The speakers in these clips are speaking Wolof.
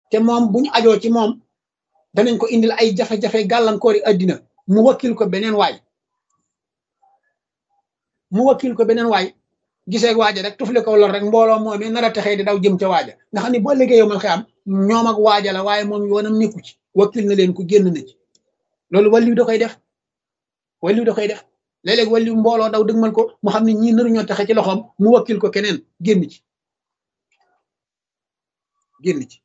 te moom bu ñu ajoo ci moom danañ ko indil ay jafe-jafe gàllankoori addina mu wakkil ko beneen waay mu wakkil ko beneen waay gisee waaja rek tufli ko lor rek mbooloo moom nar a texee di daw jëm ca waaja nga xam ne boo liggéey yomal xiyam ñoom ak waaja la waaye moom yoonam nekku ci wakkil na leen ku génn na ci loolu wàlliw da koy def wàlliw da koy def léeg-léeg wàlliw mbooloo daw dëgmal ko mu xam ne ñii naruñoo taxe ci loxoom mu wakkil ko keneen génn ci génn ci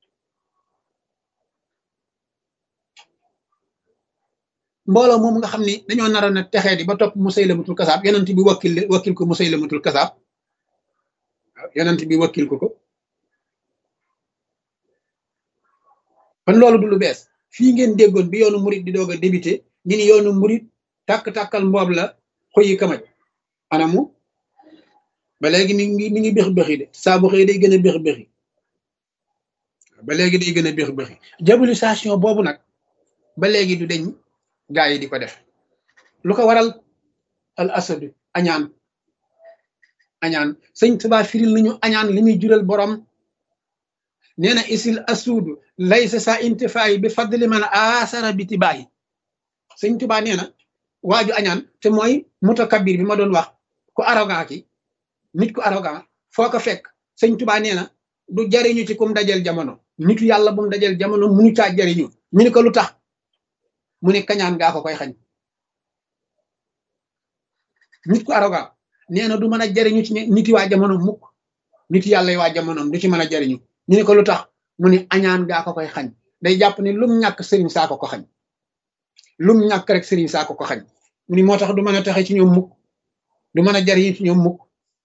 mbooloo moom nga xam ni dañoo naroon a texee di ba topp Musaylamatul kasaab yonent bi wakkil wakkil ko Musaylamatul kasaab waaw yonent bi wakkil ko ko kon loolu du lu bees fii ngeen déggoon bi yoonu murit di doog a débuté ñu ni yoonu murit tàkk-tàkkal mboob la xoyi kamaj anamu ba léegi mi ngi mi ngi béx béxi de saa bu xëy day gën a béx béxi ba léegi day gën a béx béxi diabolisation boobu nag ba léegi du deñ gaa yi di ko def lu ko waral al asadu añaan añaan sëñ Tuubaa firil nañu añaan li muy jural borom nee na isil asuudu laysa sa intifaayi bi fadli man asara bi tibaayi sëñ Tuubaa nee na waaju añaan te mooy mutakabir bi ma doon wax ku arrogant ki nit ku arrogant foo ko fekk sëñ Tuubaa nee na du jariñu ci kum dajel jamono nitu yàlla bu mu dajel jamono munu caa jariñu ñu ni ko lu tax mu ne kañaan gaa ko koy xañ nit ku arrogant nee na du mën a jariñu ci niti waa jamono mukk nit yàlla yi waa jamonoom du ci mën a jariñu ñu ne ko lu tax mu ne añaan gaa ko koy xañ day jàpp ne lum ñàkk sëriñ saa ko ko xañ lum ñàkk rek sëriñ saa ko ko xañ mu ni moo tax du mën a taxe ci ñoom mukk du mën a jariñu ci ñoom mukk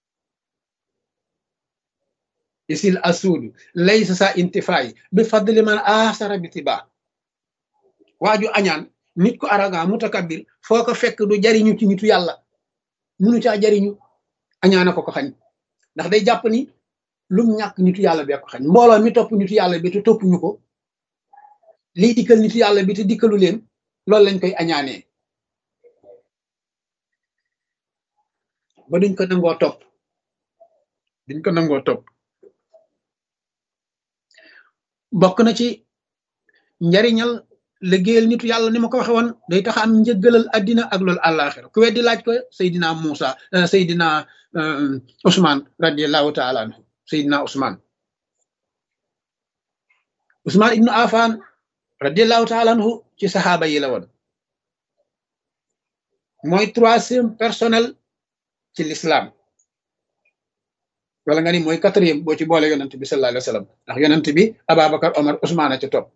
isil asuudu laysa sa intifaayi bi fadli man asara bi tibaa waaju añaan nit ku arrogant mutakabir foo ko fekk du jariñu ci nitu yàlla munu caa jariñu añaana ko ko xañ ndax day jàpp ni lum ñàkk nitu yàlla bee ko xañ mbooloo mi topp nitu yàlla bi te topp ñu ko lii dikkal nitu yàlla bi te dikkalu leen loolu lañ koy añaanee ba duñ ko nangoo topp duñ ko nangoo topp bokk na ci njariñal liggéeyal nitu yàlla ni ma ko waxe woon day tax am njëggalal addina ak loolu àllaaxira ku weddi laaj ko Seydina Muusa Seydina Ousmane radiallahu taala anhu Seydina Ousmane Ousmane ibnu Affan radiallahu taala anhu ci saxaaba yi la woon mooy troisième personnel ci l'islam wala nga ni mooy quatrième boo ci boole yonent bi sallallahu alayhi wa sallam ndax yonent bi Ababacar Omar Ousmane a ca topp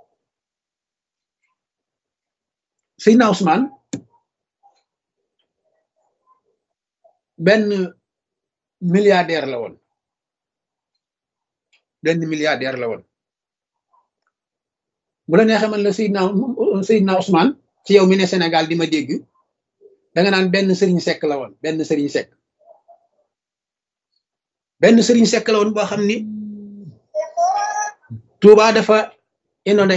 Seydina Ousmane benn milliardaire la woon benn milliardaire la woon bu la neexee man la Seydina Seydina Ousmane ci yow mi ne Sénégal di ma dégg da nga naan benn sëriñ sekk la woon benn sëriñ sekk benn sëriñ sekk la woon boo xam ni Touba dafa inondé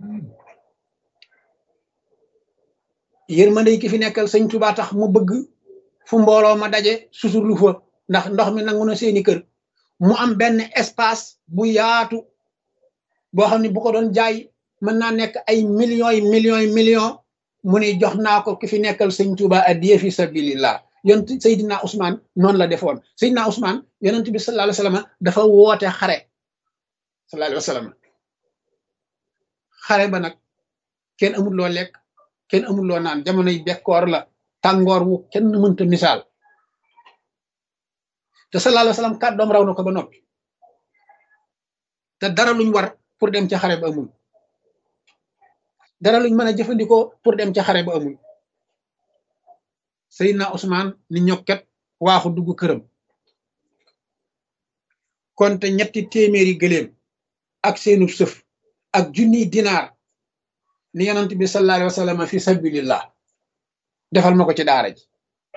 yërmande ki fi nekkal sëñ Touba tax mu bëgg fu mbooloo ma daje susurlu fa ndax ndox mi nangu na seeni kër mu am benn espace bu yaatu boo xam ne bu ko doon jaay mën naa nekk ay millions yi millions yi millions mu ni jox naa ko ki fi nekkal sëñ Touba addiya fi sabilillah yonent Seydina Ousmane noonu la defoon Seydina Ousmane yonent bi sallallahu alayhi wa sallam dafa woote xare sallallahu alayhi wa sallam xare ba nag kenn amul loo lekk kenn amul loo naan jamonoy bekkoor la tàngoor wu kenn mënta misaal te sallallahu alayhi wa sallam kàddoom raw na ko ba noppi te dara luñ war pour dem ca xare ba amul dara luñ mën a jëfandikoo pour dem ca xare ba amul Seydina Ousmane ni ñokket waaxu dugg këram konte ñetti téeméeri gëléem ak seenu sëf ak junniy dinaar ni yonent bi sallallahu alayhi wa sallam fi sabilillah defal ma ko ci daara ji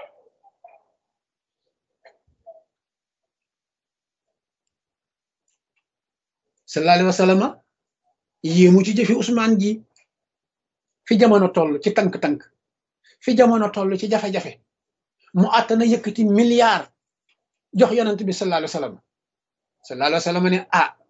sallallahu alayhi wa sallam yéemu ci jëfi Ousmane ji fi jamono toll ci tànk-tànk fi jamono toll ci jafe-jafe mu àttana yëkkati milliard jox yonent bi sallallahu alayhi wa sallam sallallahu alayhi wa sallam ne ah